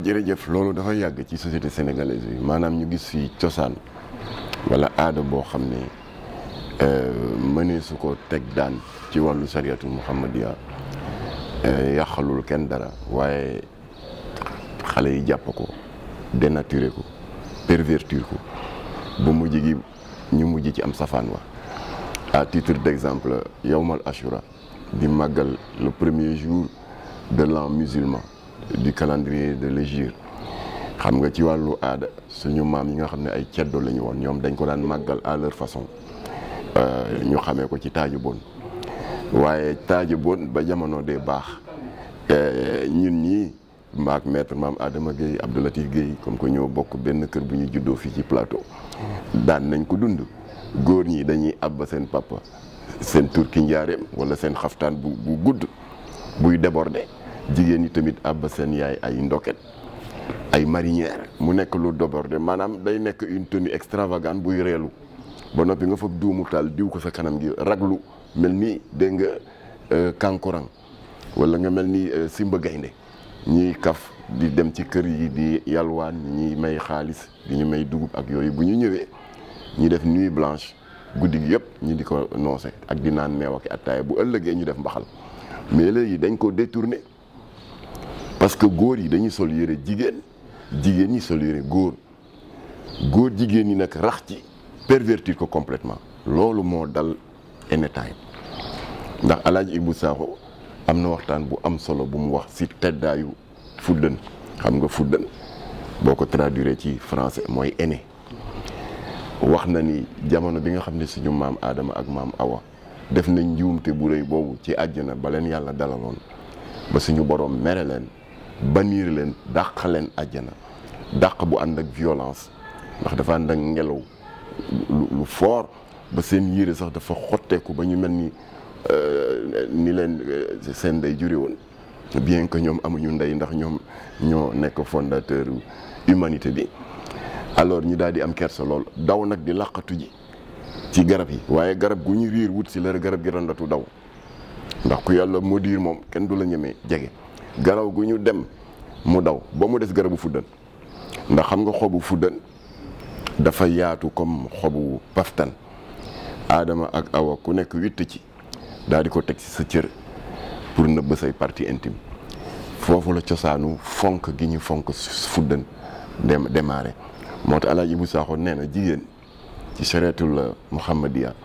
jërëjëf loolu dafa yàgg ci société sénégalaise bi maanaam ñu gis fi cosaan wala aada boo xam ne mënee su ko teg daan ci wàllu sariyatul muhammadiya yàqalul kenn dara waaye xale yi jàpp ko dénaturé ko pervertir ko ba mujj gi ñu mujj ci am safaan wa à titre d'exemple yawmal ashura di màggal le premier jour de l'an musulman du calendrier de l'hégire xam nga ci wàllu aada suñu maam yi nga xam ne ay ceddo la ñu woon ñoom dañ ko daan màggal à leur façon ñu xamee ko ci taaju bon waaye taaju bon ba jamono dee baax ñun ñii maak maître maam Adama Gueye Abdoulatif Gueye comme que ñoo bokk benn kër bu ñu juddoo fii ci plateau daan nañ ko dund góor ñi dañuy abba seen papa seen turki njaareem wala seen xaftaan bu bu gudd buy déborder jigéen ñi tamit abba seen yaay ay ndoket ay marinière mu nekk lu déborder maanaam day nekk une tenue extravagante buy reelu ba noppi nga foog duumu taal diw ko sa kanam gi raglu mel ni dégg nga kankurang wala nga mel ni simba gaynde ñiy kaf di dem ci kër yi di yalwaan ñi may xaalis di ñu may dugub ak yooyu bu ñu ñëwee ñi def nuit blanche guddi gi yëpp ñi di ko noose ak di naan meew ak attaaya bu ëllëgee ñu def mbaxal mais léegi dañ ko détourné parce que góor yi dañuy sol yére jigéen jigéen ñi sol yére góor góor jigéen ñi nag rax ci pervertir ko complètement loolu moo dal anytime ndax alaaji Ibou Sakho am na waxtaan bu am solo bu mu wax ci teddaayu fuddën xam nga fuddën boo ko traduire ci français mooy aîné wax na ni jamono bi nga xam ne suñu maam Adama ak maam Awa def nañ njuumte bu rëy boobu ci àjjana ba leen yàlla dalaloon ba suñu borom mere leen baniir leen dàq leen àjjana dàq bu ànd ak violence ndax dafa ànd ak ngelaw lu fort ba seen yére sax dafa xotteeku ba ñu mel ni ni leen seen ndey jure woon bien que ñoom amuñu ndey ndax ñoom ñoo nekk fondateur humanité bi alors ñi daal di am kersa lool daw nag di laqatu ji ci garab yi waaye garab gu ñu riir wut si la garab gi randatu daw ndax ku yàlla moo diir moom kenn du la ñemee jege garaw gu ñu dem mu daw ba mu des garabu fuddan ndax xam nga xobu fuddan dafa yaatu comme xobu paftan aadama ak awa ku nekk witt ci daal di ko teg ci sa cër pour nëbb say partie intime foofu la cosaanu fonk gi ñu fonk fuddan dem démarré moo tax alaaji Ibou Sakho nee na jigéen ci chariatul muhammadiya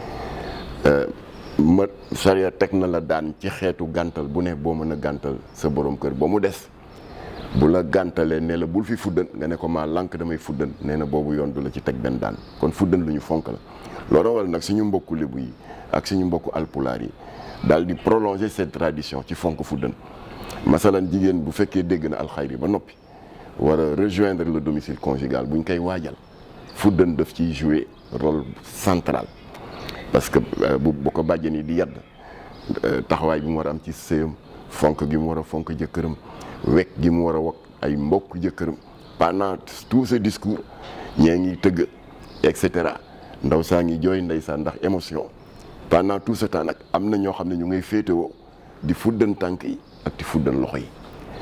ma charia teg na la daan ci xeetu gàntal bu ne boo mën a gàntal sa borom kër ba mu des bu la gàntalee ne la bul fi fuddan nga ne ko maa lànk damay fuddan nee na boobu yoon du la ci teg benn daan kon fuddan lu ñu fonk la loolu waral nag suñu mbokku lébu yi ak suñu mbokku alpulaar yi daal di prolonger cette tradition ci fonk fuddan masalan jigéen bu fekkee dégg na alxayri ba noppi war a rejoindre le domicile conjugal buñ koy waajal fuddan daf ciy jouer rôle central parce que bu bu ko bàjjen yi di yadd taxawaay bi mu war a am ci sëyam fonk gi mu war a fonk jëkkëram wekk gi mu war a wak ay mbokk jëkkëram pendant tout ce discours ñee ngi tëgg et cetera ndaw saa ngi jooy ndeysaan ndax émotion pendant tout ce temps nag am na ñoo xam ne ñu ngay féetewoo di fuddan tànk yi ak di fuddan loxo yi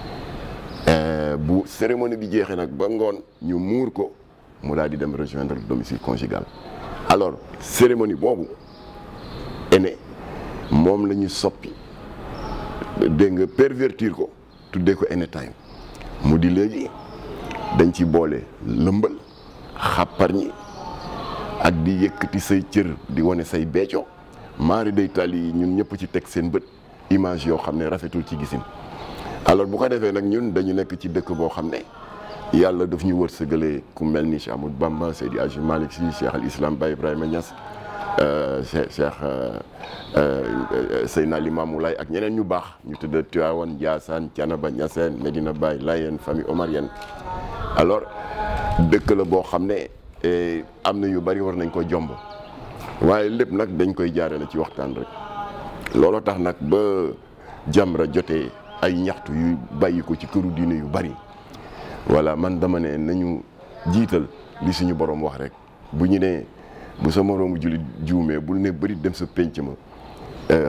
bu cérémonie bi jeexee nag ba ngoon ñu muur ko mu daal di dem rejoindre le domicile conjugal alors cérémonie boobu ene moom la ñu soppi dégg nga pervertir ko tuddee ko ene time mu di léegi dañ ci boole lëmbal xàppar ñi ak di yëkkati say cër di wane say beeco maari day tali yi ñun ñëpp ci teg seen bët image yoo xam ne rafetul ci gisin alors bu ko defee nag ñun dañu nekk ci dëkk boo xam ne yàlla daf ñu wërsëgalee ku mel ni Cheikh Ahmadou Bamba Seydi Hadji Malick Sy Cheikh al Islam Baye Ibrahima Niass Cheikh Cheikh Seydina Limamou Laye ak ñeneen ñu baax ñu tëdd Tivaouane Ndiassane Thiénaba Niassène Medina Baye Layène famille omarienne alors dëkk la boo xam ne am na yu bari war nañ ko jomb waaye lépp nag dañ koy jaarale ci waxtaan rek looloo tax nag ba Jamra jotee ay ñaxtu yu bàyyi ko ci këru diine yu bari voilà man dama ne nañu jiital li suñu borom wax rek bu ñu nee bu sa moroomu jullit juumee bul ne bëri dem sa pénc ma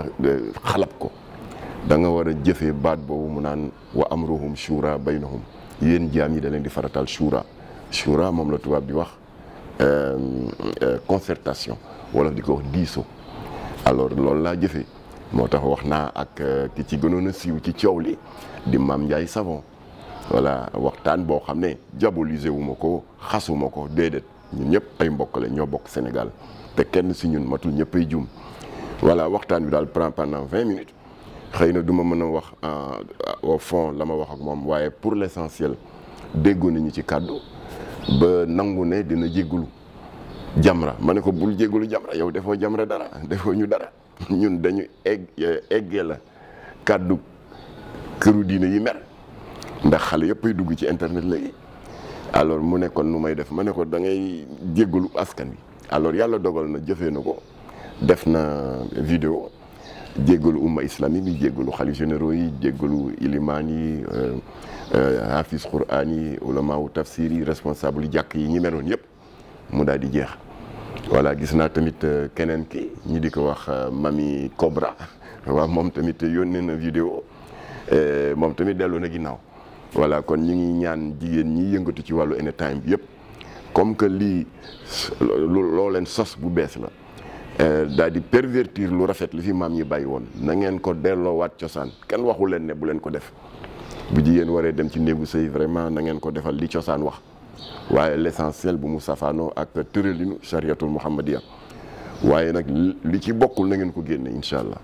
xalab ko da nga war a jëfee baat boobu mu naan wa amruhum shura baynahum yéen jaam yi da leen di faratal shura shura moom la tubaab bi wax concertation wala di ko wax diisoo alors loolu laa jëfee moo tax wax naa ak ki ci gënoon a siiw ci coow li di Mame Ndiaye Savon voilà waxtaan boo xam ne diabolisé wu ma ko xasuma ko déedéet ñun ñëpp ay mbokk la ñoo bokk Sénégal te kenn si ñun matul ñëpp ay jum voilà waxtaan bi daal prend pendant vingt minutes xëy na du ma mën a wax au fond la ma wax ak moom waaye pour l'essentiel déggoo nañu ci kàddu ba nangu ne dina jéggulu jamra ma ne ko bul jéggulu jamra yow defoo jamra dara defoo ñu dara ñun dañu egg eggee la kàddu këru diine yi mer ndax xale yëpp ay dugg ci internet léegi alors mu ne kon nu may def ma ne ko da ngay jéggalu askan wi alors yàlla dogal na jëfee na ko def na vidéo jéggalu umma islamique yi jéggalu xalif généraux yi jéggalu ilimaan yi hafiz quran yi ulama wu tafsir yi responsable jàkk yi ñi meloon yëpp mu daal di jeex voilà gis naa tamit keneen ki ñi di ko wax mami Cobra waaw moom tamit yónnee na vidéo moom tamit dellu na ginnaaw voilà kon ñu ngi ñaan jigéen ñi yëngatu ci wàllu anytime bi yëpp comme que lii loo leen sos bu bees la daal di pervertir lu rafet li fi maam ñi bàyyi woon na ngeen ko delloowaat cosaan kenn waxu leen ne bu leen ko def bu jigéen waree dem ci néegu sëy vraiment na ngeen ko defal li cosaan wax waaye l'essentiel bu mu safaanoo ak tëralinu chariatul muhammadiya waaye nag li ci bokkul na ngeen ko génne incha allah